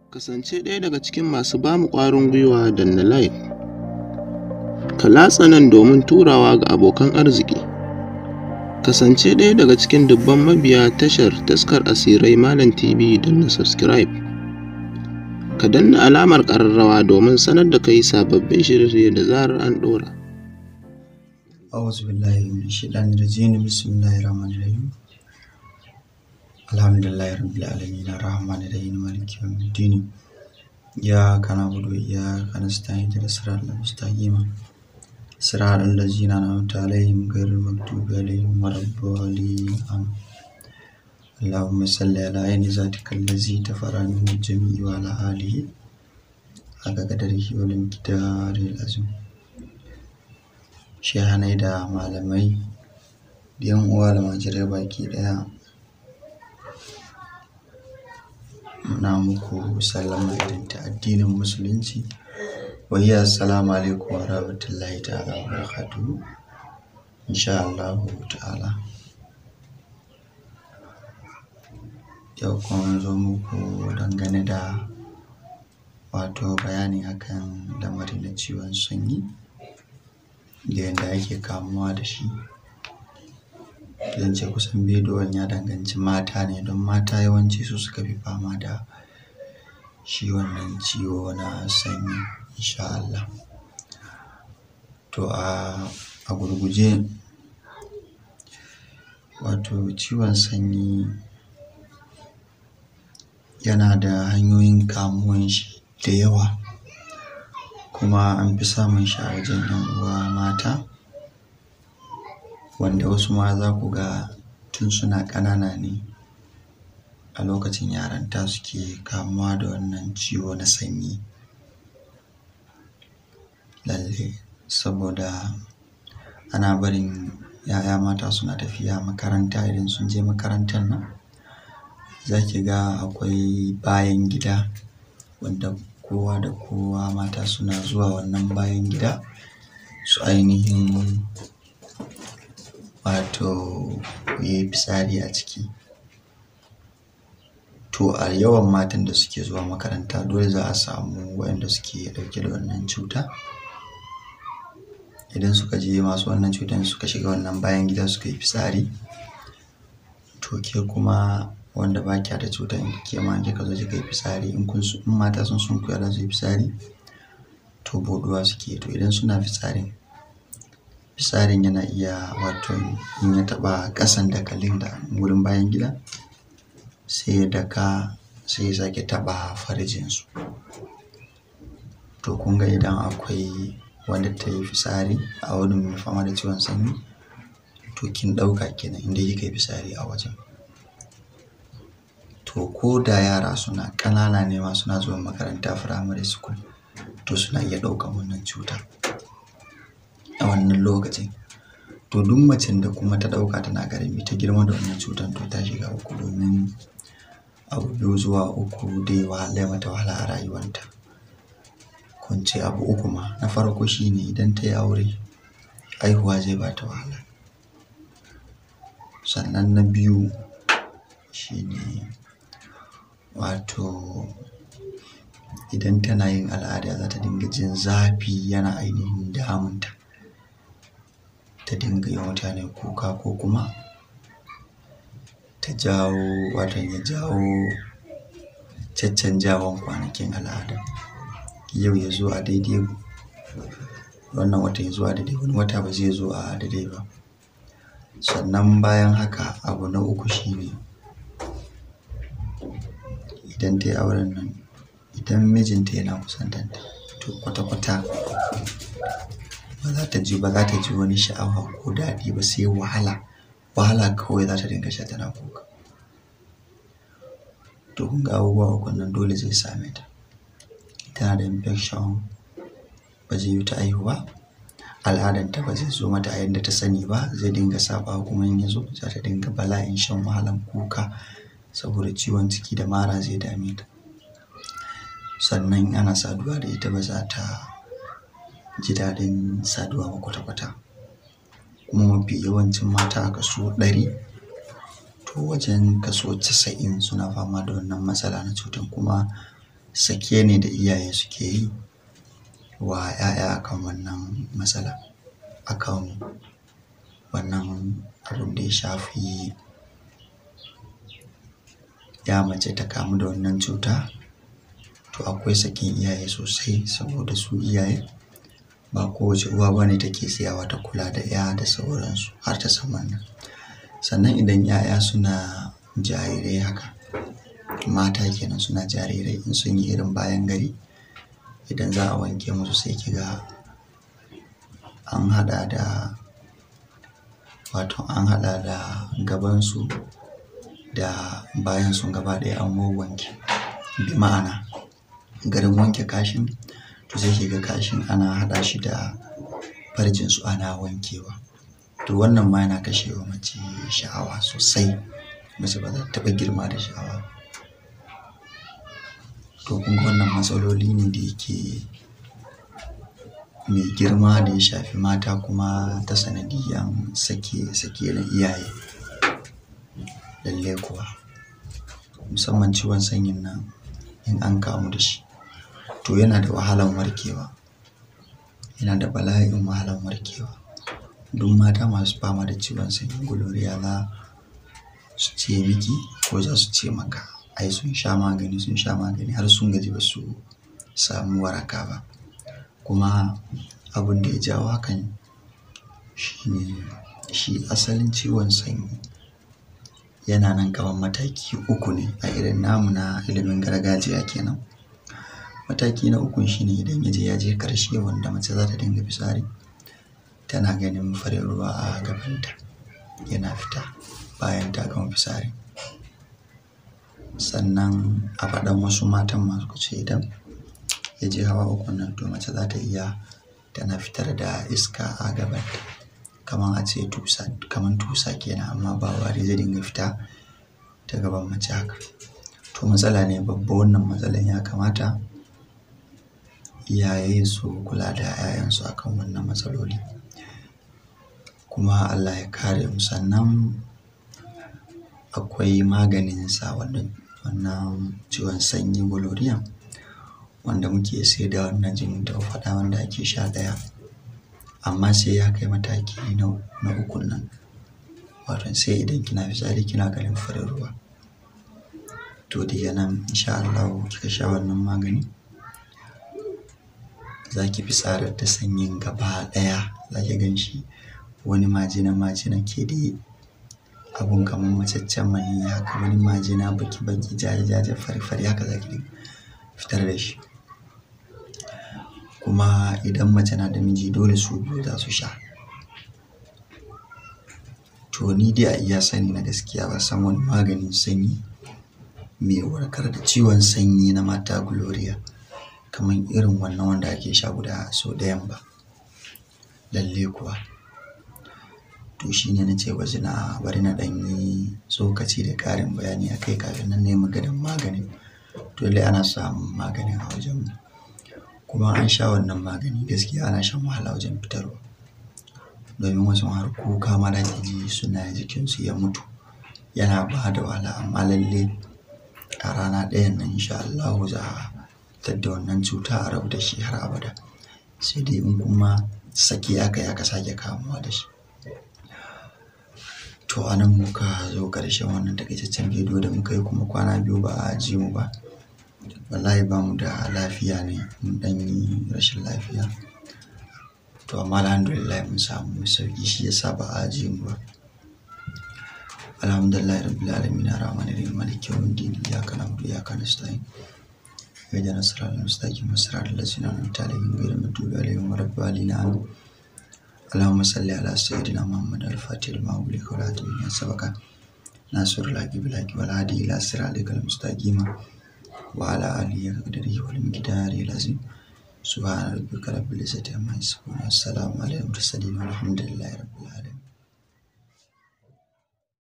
Kasance ɗaya daga cikin masu ba mu ƙwarin gwiwa danna Like, ka latsa nan domin turawa ga abokan arziki. Kasance ɗaya daga cikin dubban mabiya tashar Taskar Asirai Malam TV danna Subscribe. Ka danna alamar ƙararrawa domin sanar da kai sababbin shirye-shirye da zarar an ɗora. أعوذ بالله من الشيطان الرجيم بسم الله الرحمن الرحيم الحمد لله رب العالمين الرحمن الرحيم مالك يوم الدين إياك نعبد وإياك نستعين اهدنا الصراط المستقيم صراط الذين أنعمت عليهم غير المغضوب عليهم ولا الضالين آمين اللهم صل على عين ذاتك الذي تفرع منه الجميع وعلى آله حق قدره والمقدار العظيم shehanai da malamai da yan uwa da majirai baki daya muna muku sallama irin ta addinin musulunci wayya assalamu alaikum wa rahmatullahi ta'ala wa barakatuhu insha Allah ta'ala yau kuma zo muku dangane da wato bayani akan lamari na ciwon sanyi da yadda ake kamuwa da shi zan ce kusan bidiyon ya danganci mata ne don mata yawanci su suka fi fama da shi wannan ciwo na sanyi insha Allah to a gurguje wato ciwon sanyi yana da hanyoyin kamuwan shi da yawa kuma an fi samun shi a wajen yan uwa mata wanda wasu ma za ku ga tun suna ƙanana ne a lokacin yaranta suke kamuwa da wannan ciwo na sanyi lalle saboda ana barin yaya mata suna tafiya makaranta idan sun je makarantar nan za ki ga akwai bayan gida wanda kowa da kowa mata suna zuwa wannan bayan gida su ainihin wato yi fitsari a ciki to a yawan matan da suke zuwa makaranta dole za a samu waɗanda suke ɗauke da wannan cuta idan suka je masu wannan cutar suka shiga wannan bayan gida suka yi fitsari to ke kuma wanda ba kya da cutar ke ma kika zo kika yi fitsari in kun in mata sun sun kuya da su yi fitsari to boduwa suke to idan suna fitsarin fitsarin yana iya wato in ya taɓa ƙasan dakalin da wurin bayan gida sai ya daka sai ya sake taɓa farjinsu to kun ga idan akwai wanda ta yi fitsari a wurin mai fama da ciwon sanyi to kin ɗauka kenan inda kika yi fitsari a wajen to ko da yara suna ƙanana ne ma suna zuwa makaranta firamare school to suna iya ɗaukan wannan cuta a wannan lokacin to duk macen da kuma ta ɗauka tana ƙarami ta girma da wannan cutar to ta shiga uku domin abu biyu zuwa uku dai wahala mata wahala a rayuwanta kun ce abu uku ma na farko shine idan ta yi aure haihuwa zai ba ta wahala sannan na biyu shine wato idan tana yin al'ada za ta dinga jin zafi yana ainihin damunta ta dinga yi mutane kuka ko kuma ta jawo wato ya jawo caccanjawan kwanakin al'ada yau ya zo a daidai wannan wata ya zo a daidai wani wata ba zai zo a daidai ba sannan bayan haka abu na uku shine idan ta yi auren nan idan mijinta yana kusantanta to kwata-kwata ba za ta ji ba za ta ji wani sha'awa ko daɗi ba sai wahala wahala kawai za ta dinga sha tana kuka to kun ga abubuwa uku nan dole zai same ta tana da infection ba zai yi ta aihuwa al'adanta ba zai zo mata a yadda ta sani ba zai dinga saba kuma in ya zo za ta dinga bala'in shan wahalan kuka saboda ciwon ciki da mara zai dame ta sannan ana saduwa da ita ba za ta ji daɗin saduwa ba kwata-kwata kuma mafi yawancin mata a kaso ɗari to wajen kaso casa'in suna fama da wannan matsala na cutar kuma sake ne da iyaye suke yi wa 'ya'ya akan wannan matsala akan wannan abin da ya shafi ya mace ta kamu da wannan cuta to akwai sakin iyaye sosai saboda su iyaye ba kowace uwa bane take tsayawa ta kula da 'ya da sauransu har ta san wannan sannan idan 'ya'ya suna jarirai haka mata kenan suna jarirai in sun yi irin bayan gari idan za a wanke musu sai kiga an haɗa da wato an haɗa da gabansu da bayan sun gaba ɗaya an wanke bi ma'ana garin wanke kashin to sai kiga kashin ana haɗa shi da farjinsu ana wankewa to wannan ma yana kashewa mace sha'awa sosai mace ba za ta taɓa girma da sha'awa ba to kun ga wannan matsaloli ne da yake mai girma da ya shafi mata kuma ta sanadiyan sake sake na iyaye lalle kuwa musamman ciwon sanyin nan in an kamu da shi to yana da wahalan warkewa yana da bala'in wahalan warkewa duk mata masu fama da ciwon sanyin gonorrhea za su ce miki ko za su ce maka ai sun sha magani sun sha magani har sun gaji ba su samu waraka ba kuma abin da ya jawo hakan shine shi asalin ciwon sanyi yana nan kamar mataki uku ne a irin namu na ilimin gargajiya kenan mataki na ukun shine idan ya je ya je karshe wanda mace za ta dinga fitsari tana ganin farin ruwa a gabanta yana fita bayan ta gama fitsari sannan a faɗan wasu matan masu ce idan ya je hawa uku nan to mace za ta iya tana fitar da iska a gabanta kamar a ce tusa kamar tusa kenan amma ba wari zai dinga fita ta gaban mace haka to matsala ne babba wannan matsalan ya kamata iyaye su kula da 'ya'yansu akan wannan matsaloli kuma Allah ya kare mu sannan akwai maganin sa wannan wannan ciwon sanyi gonorrhea wanda muke sai da wannan jinin da faɗa wanda ake sha ɗaya amma sai ya kai mataki na na ukun nan wato sai idan kina fitsari kina ganin farin ruwa to daga nan insha Allah kika sha wannan magani za ki fitsarar da sanyin gaba ɗaya za ki gan shi wani majina majina ke da abun kamar macaccen maniyyi haka wani majina baki baki jaje jaje fari fari haka za ki fitar da shi kuma idan mace na da miji dole su biyu za su sha to ni dai a iya sani na gaskiya ba san wani maganin sanyi mai warkar da ciwon sanyi na mata gloria kamar irin wannan wanda ake sha guda sau ɗayan ba lalle kuwa to shine na ce wasu na bari na ɗan yi tsokaci da ƙarin bayani a kai kafin nan nemi gadon maganin dole ana samun maganin a wajen kuma an sha wannan magani gaskiya ana shan wahala wajen fitarwa domin wasu har kuka ma da ji suna jikinsu ya mutu yana ba da wahala amma lalle a rana ɗayan nan insha Allah za a tadda wannan cuta a rabu da shi har abada sai dai in kuma saki aka yi aka sake kamuwa da shi to a nan muka zo ƙarshen wannan takaitaccen bidiyo da muka yi kuma kwana biyu ba a ji mu ba wallahi ba mu da lafiya ne mun ɗan yi rashin lafiya to amma alhamdulillah mun samu sauki shi yasa ba a ji mu ba alhamdulillah rabbil alamin arrahmanir rahim maliki yawmiddin iyyaka na'budu wa iyyaka nasta'in اهدنا الصراط المستقيم صراط الذين أنعمت عليهم غير المغضوب عليهم ولا الضالين آمين اللهم صل على سيدنا محمد الفاتح لما أغلق والهادي لما سبق ناصر الحق بالحق والهادي إلى صراطك المستقيم وعلى آله قدره والمقدار العظيم سبحان ربك رب العزة عما يصفون والسلام على المرسلين والحمد لله رب العالمين